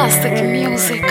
Classic music.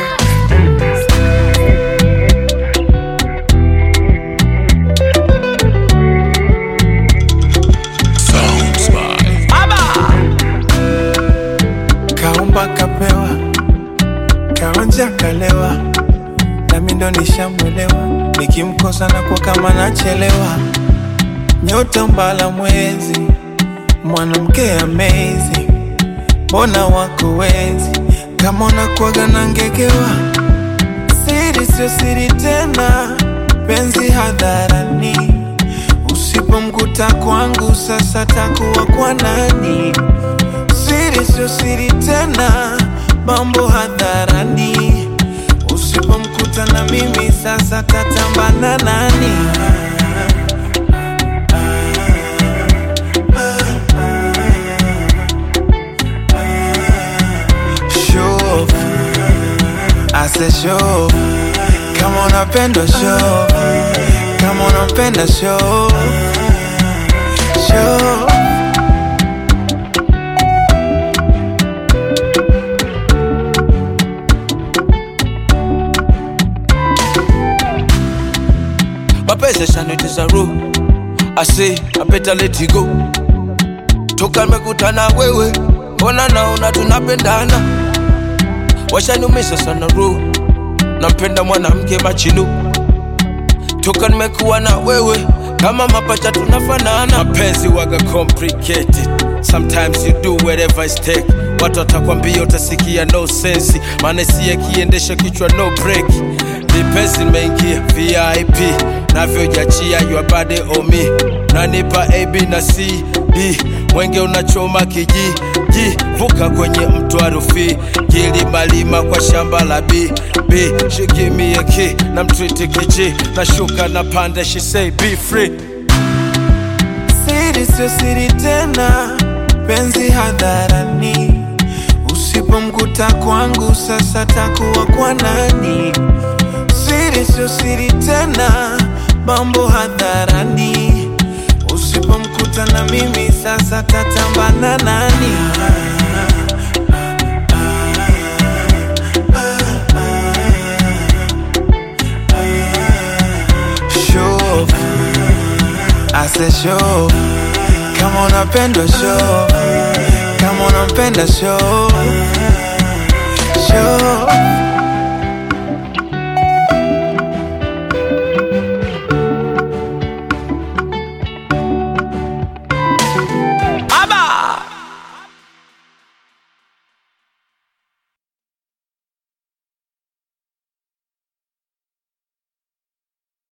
Kaumba kapewa, kaonja kalewa, nami ndo nishamwelewa. Nikimkosa na kwa kama nachelewa, nyota mbala mwezi, mwanamke amazing, mbona wako wezi kama unakuwaga na ngegewa. Siri sio siri tena, penzi hadharani, usipomkuta kwangu sasa takuwa kwa nani? Siri sio siri tena, mambo hadharani. Usipomkuta na mimi sasa tatambana nani? Show, I said show, kama unapenda show, kama unapenda show, show. mapenzi yashanitiza roho I say I better let it go toka nimekutana wewe ona naona tunapendana washaniumisha sana roho nampenda mwanamke machinu toka nimekuwa na wewe kama mapacha tunafanana mapenzi waga complicated sometimes you do whatever it take watu watakwambia utasikia no sense maana si akiendesha kichwa no break vipesi nimeingia vip navyojachia your body on me nanipa ab na cd mwenge unachoma kiji ji vuka kwenye mto wa Rufiji kilimalima kwa shamba la b b shikimie ki na mtriti kiji nashuka na panda she say be free Siri sio siri tena, penzi hadharani. Usipomkuta kwangu sasa takuwa kwa nani? Siri sio siri tena, mambo hadharani. Usipomkuta na mimi sasa tatambana nani? Show, I said show, kama unapenda show, kama unampenda show, show.